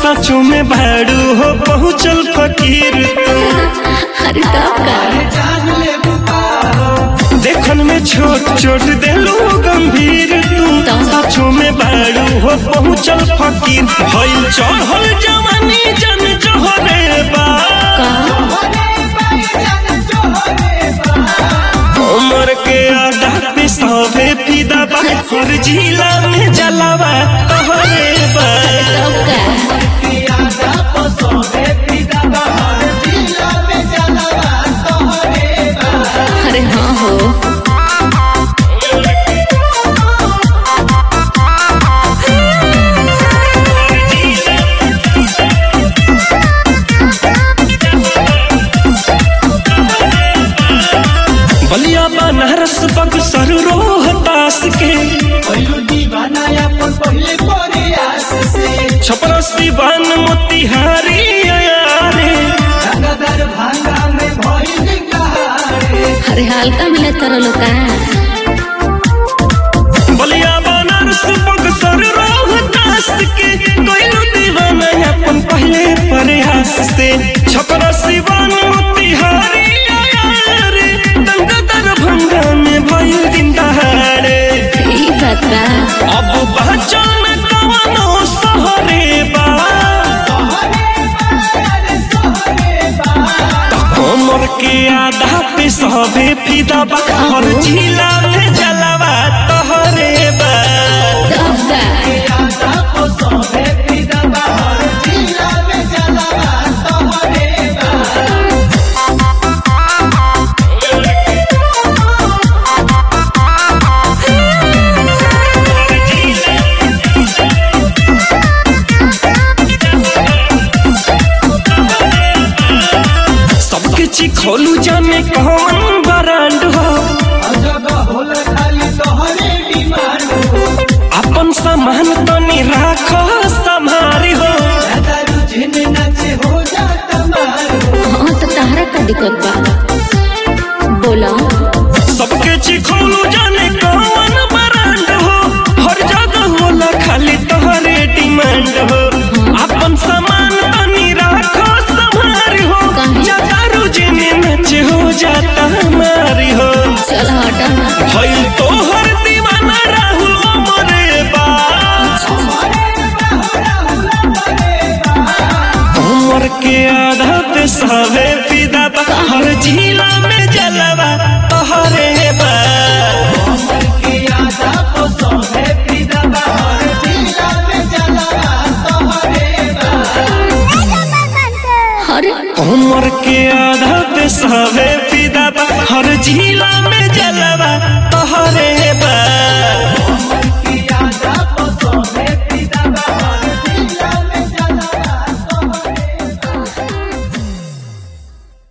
सचो में भाड़ू हो पहुँचल फकीर अरे तब का देखन में छोट छोट देलू गंभीर तू सचो में बाड़ू हो पहुँचल फकीर भइल चढ़ल जवानी जन जहरे बा उमर के आधा पे सभे फिदा बा हर जिला में जलावा तहरे बा तब का अरे हाँ हो बलिया बनारस बक्सर रोहतास के छपरा सिवान मोतिहारी अयारे अरे हल्का मिले तारा लोग का बलिया बनारस बक्सर रोहतास के कोइलो दीवाना अपन पहले प्रयास से छपरा सिवान मोतिहारी अयारे दंगा दरभंगा में भइल दिन दहाड़े ई बात बा अब पहचान कवनो सहरे बा कमर के आधा पे सबे फिदा बा हर जिला में जलावा तहरे बा तब का सबके चिखोलू जाने कौन ब्रांड हो अपन सामान तनी राखो संभारी हो हाँ तो तारा का दिक्कत बा बोला सबके चिखोलू जाने कौन ब्रांड हो हर जगह होला खाली तोहरे डिमांड हो अपन सामान तनी राखो संभारी हो काहे? दारू जिने नच हो जाता हमारी हो चल हटा भइल तोहर दीवाना राहुल अमरे बा उमर के आधा पे सवे फिदा बा हर जिला